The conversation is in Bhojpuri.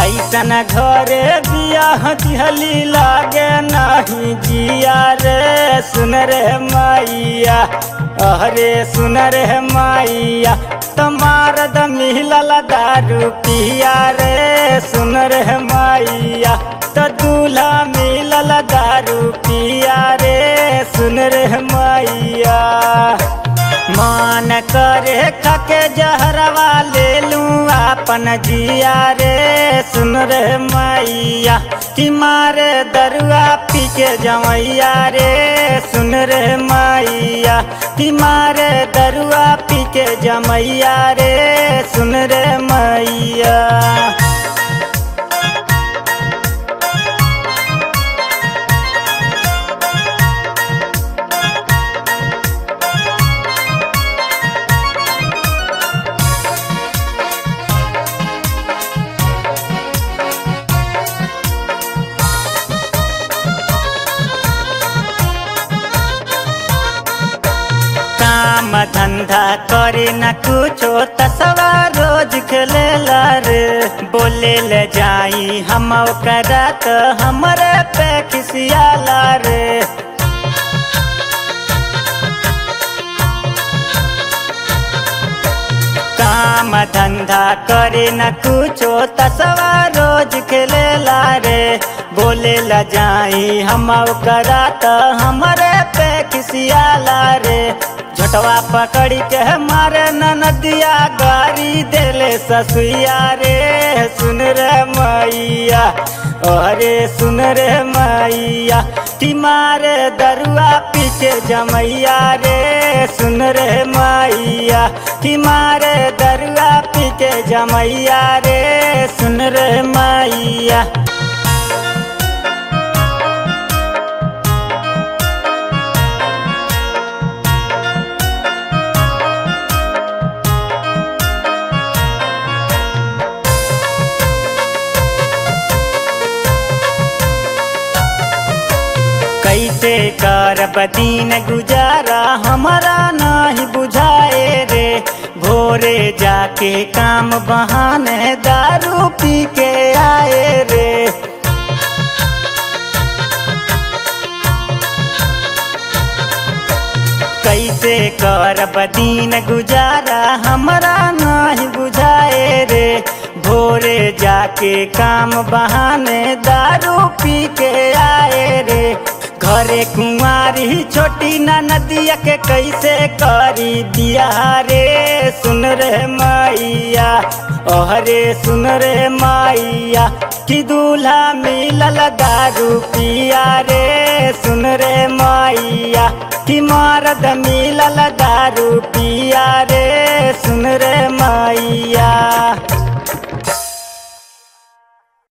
ऐसन घरे बियाह दिहली लागे नहीं जिया रे सुन रे मैया अरे सुन रे मैया तुम्हार द मिलल दारू पिया रे सुन रे मैया तो दूल्हा मिलल दारू पिया रे सुन रे मैया मान करे खके जहरवा ले लूं अपन जिया रे सुन रे मैया कि मारे दरुआ पी के जमैया रे सुन रे मैया कि मारे दरुआ पी के जमैया रे सुन रे मैया काम धंधा करे न कुछो तसवा रोज खेलेला रे बोले ले जाई हम ओकरा तो हमरे पे खिसियाला रे काम धंधा करे न कुछो तसवा रोज खेलेला रे बोले ला जाई हम ओकरा तो हमरे पे खिसियाला रे झटवा पकड़ी के मारे न नदिया गारी देले ससुया रे सुन रे मैया अरे सुन रे मैया कि मारे दरुआ पीछे जमैया रे सुन रे मैया कि मारे दरुआ पीछे जमैया रे सुन रे मैया कैसे करब दिन गुजारा हमारा नहीं बुझाए रे भोरे जाके काम बहाने दारू पी के आए रे कैसे करब दिन गुजारा हमारा नहीं बुझाए रे भोरे जाके काम बहाने दारू पी के आए रे घरे कुंवारी छोटी ना नदिया के कैसे करी दिया रे सुन रे मैया ओहरे सुन रे मैया कि दूल्हा मिलल दारू पिया रे सुन रे मैया कि मरद मिलल दारू पिया रे सुन रे